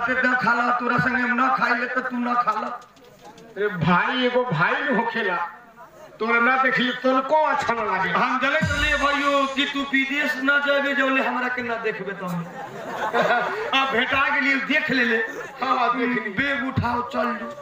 साथे ना खाला तोरा संगे हम ना खाइले तो तू ना खाला अरे भाई एगो भाई न होखेला तोरा ना देखली तोनको अच्छा न लागे हम जले चले भाइयों कि तू विदेश ना जाबे जौले हमरा के ना देखबे तो आ भेटा के लिए देख ले ले हाँ हाँ देखली बेग उठाओ चल जो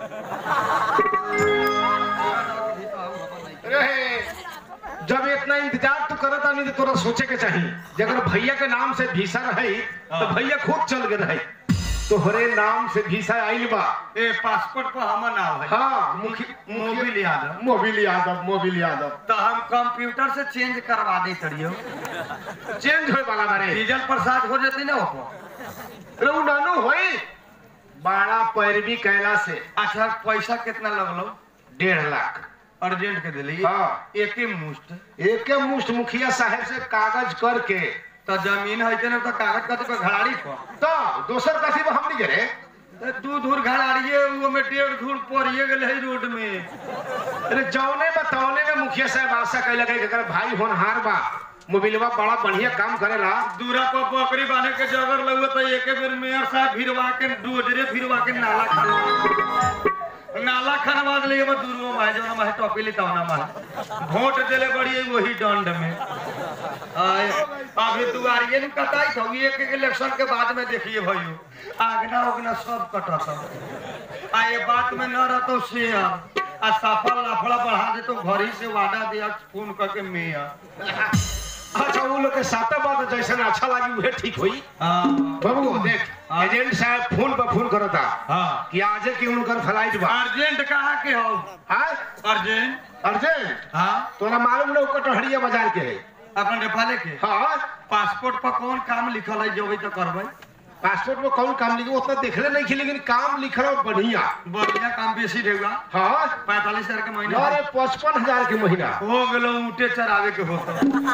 रहे जब इतना इंतजार तू करत आनी तो तोरा सोचे के चाहिए जे अगर भैया के नाम से भीसा रही तो भैया खुद चल गए रहे तोहरे नाम से भीसा आइल बा ए पासपोर्ट पर हमर नाम है हाँ मुखी मोबिल यादव मोबिल यादव मोबिल यादव तो हम कंप्यूटर से चेंज करवा दे तड़ियो चेंज होए वाला बारे डीजल प्रसाद हो जती ना ओपो रहू नानू होई बाड़ा पैरवी कैला से अच्छा पैसा कितना लगलो डेढ़ लाख अर्जेंट के दिली हाँ। एक ही मुश्त एक मुष्ट मुखिया साहब से कागज करके तो जमीन है ना तो कागज कथी पे घड़ाड़ी पर तो दोसर कथी बा हमनी करे तो दू धूर घड़ाड़िए वो में डेढ़ धूर पड़िए गेल है रोड में अरे जौने बतौने में मुखिया साहब आशा कैले कि अगर भाई होनहार बा मोबिलवा बड़ा बढ़िया काम करेला दूरा पर बकरी बांधे के जगर लगे तो एक बेर मेयर साहब भिरवा के डोजरे भिरवा के नाला खनवा नाला खनवा दिले वो दूरवा माहे जौना माहे टॉपिली तवना माहे वोट देले बड़ी है वही दंड में आय, अभी दुआरिये नहीं कटाई था एक एक इलेक्शन के बाद में देखिए भाइयों आगना उगना सब कटता आ ये बात में न रहतो शेयर आ सफल लफड़ा बढ़ा दे तो घर ही से वादा दिया फोन करके मेयर अच्छा वो लोग के साथ बात जैसे अच्छा लगी उहे ठीक हुई हाँ बाबू देख हाँ। एजेंट साहब फोन पर फोन करता हाँ कि आज के उनकर फ्लाइट बा अर्जेंट कहा के हो हाँ अर्जेंट अर्जेंट हाँ तोरा मालूम ना कटहरिया बाजार के है अपन नेपाले के हाँ पासपोर्ट पर कौन काम लिखल है जो तो करबै पासपोर्ट में कौन काम लिखे उतना देखले नहीं की लेकिन काम लिख रहा बढ़िया बढ़िया काम बेसी रहेगा हाँ पैंतालीस हजार के महीना अरे पचपन हजार के महीना हो गेलो ऊँटे चरावे के होता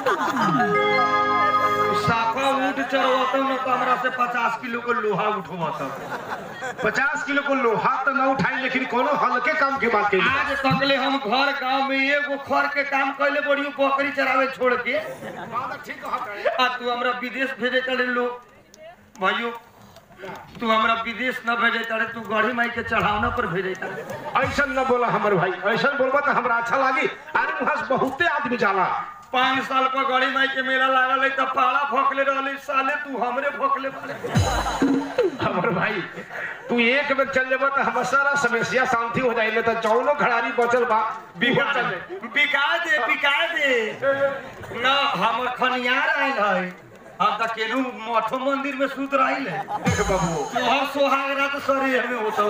साफा ऊँट चरवाता न तो हमरा से पचास किलो को लोहा उठवाता पचास किलो को लोहा तो ना उठाई लेकिन कोनो हल्के काम के बात कही आज तकले हम घर गांव में एगो खर के काम कैले बड़ी बकरी चरावे छोड़ के ठीक कहता आ तू हमरा विदेश भेजे चले लोग भाइयों तू हमरा विदेश न भेजे तारे तू गढ़ी माई के चढ़ावना पर भेजे तारे ऐसा न बोला हमर भाई ऐसा बोलबा तो हमरा अच्छा लागी अरे वहां से बहुते आदमी जाला पाँच साल पर गढ़ी माई के मेला लागल है तब पाड़ा भोकले रहले साले तू हमरे भोकले बारे हमर भाई तू एक बेर चल जेबा तो हमर सारा समस्या शांति हो जाई तो चौनो खड़ारी बचल बा बिगड़ चल जाई। बिका दे बिका दे न हमर खनियार आयल है हम त केनू मठो मंदिर में सूत रहिल है देख बाबू तोहर सोहाग रात सरे हमें होता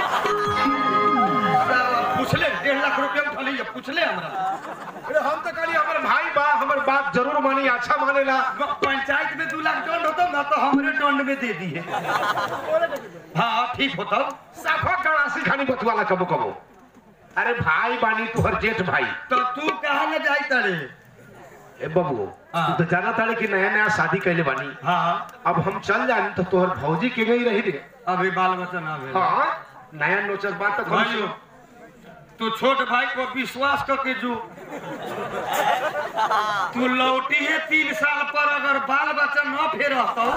पूछले डेढ़ लाख रुपया उठली है पूछले हमरा अरे हम तो कहली हमर भाई बा हमर बात जरूर मानी अच्छा मानेला पंचायत में दू लाख दंड होता ना तो हमरे दंड में दे दिए हाँ ठीक होता साफा गणासी खानी बतवाला कबो कबो अरे भाई बानी तुहर जेठ भाई तो तू कहा न जाई तड़े ए बाबू हाँ। तू तो जाना ताड़े कि नया नया शादी कैले बानी हाँ अब हम चल जानी तो तोहर भौजी के गई रही रे अभी बाल बच्चा ना भेल हाँ नया नोचक बात तो कम भाइयों तू छोट भाई को विश्वास करके जो तू लौटी है तीन साल पर अगर बाल बच्चा न फेर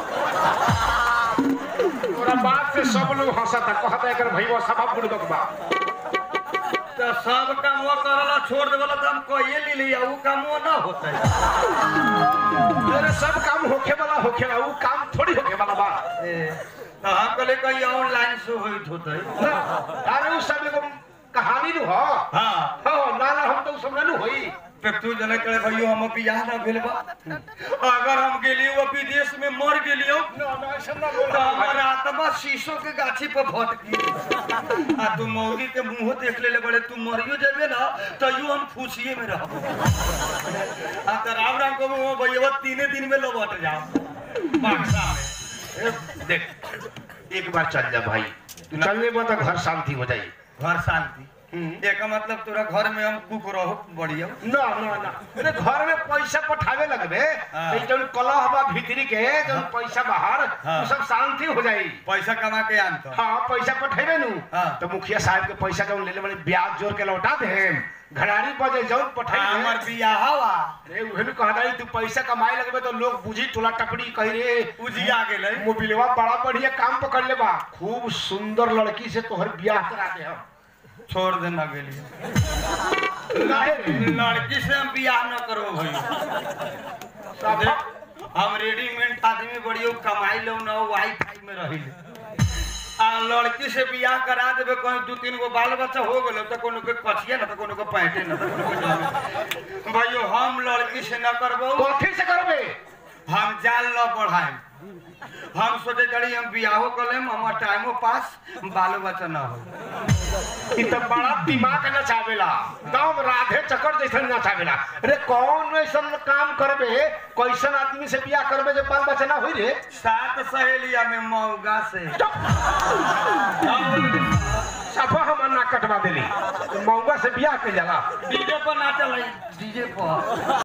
तोरा बात से सब लोग हंसता कहता एकर भईवा सभा बुड़बक बा तो सब काम वो करला छोड़ देवला तो हम कहिए ले लिया वो काम वो ना होता है अरे सब काम होखे वाला होखे वाला वो काम थोड़ी होखे वाला बा तो हम कहले कहीं ऑनलाइन से होइत होता है ना, अरे वो सब एगो कहानी नु हो हाँ हाँ ना ना हम तो सब ना नु होई तो तू जने करे भैयो हम बियाह ना भेल बा अगर हम गेलियो वो विदेश में मर गेलियो ना ना ऐसा ना बोल तो हमर आत्मा शीशो के गाछी पर भटकी आ तू मौगी के मुंह देख ले बड़े तू मरियो जेबे ना तो यू हम फूसिए में रहबो आ तो राम राम को वो भैया तीने दिन में लौट जाओ बाक्सा में ए, देख एक बार चल जा भाई तू चल ले तो घर शांति हो जाई घर शांति हम्म। एक मतलब तोरा घर में हम कुक रहो बढ़िया ना ना ना अरे घर में पैसा पठावे लगबे हाँ। तो जौन कलह बा भीतरी के जौन पैसा बाहर हाँ। वो सब शांति हो जाई पैसा कमा के आनतो हाँ पैसा पठेबे नु हाँ। तो मुखिया साहब के पैसा जौन लेले बड़े ब्याज जोड़ के लौटा दे घराड़ी पर जे जौन हमर पठेबे बियाह हवा अरे उहे भी कहता तू पैसा कमाए लगबे तो लोग बुझी टोला टपड़ी कही रे उजिया गेलै मोबिलवा बड़ा बढ़िया काम पकड़ ले बा खूब सुंदर लड़की से तोहर ब्याह करा दे हम छोड़ दे न गेली काहे रे? लड़की से हम बियाह न करो भाई देख, हम रेडीमेड आदमी बढ़िया कमाई लो न वाईफाई में रही आ लड़की से बियाह करा देबे कहीं दू तीन गो बाल बच्चा हो गेलो तो कोनो के कचिए न तो कोनो के पैंटे न तो कोनो के जामे। भाइयो हम लड़की से न करबो कथी से करबे हम जाल न बढ़ाएम हम सोचे करी हम बियाहो कर लेम हमार टाइमो पास बालो बच्चा न हो इ तो बड़ा दिमाग नचावेला एकदम राधे चक्कर जैसन नचावेला अरे कौन ऐसन काम करबे कैसन आदमी से बियाह करबे जो बाल बच्चा ना होई रे सात सहेलिया में मौगा से सफा हम ना कटवा देली मौगा से बियाह के जाला डीजे पर ना चलाई डीजे पर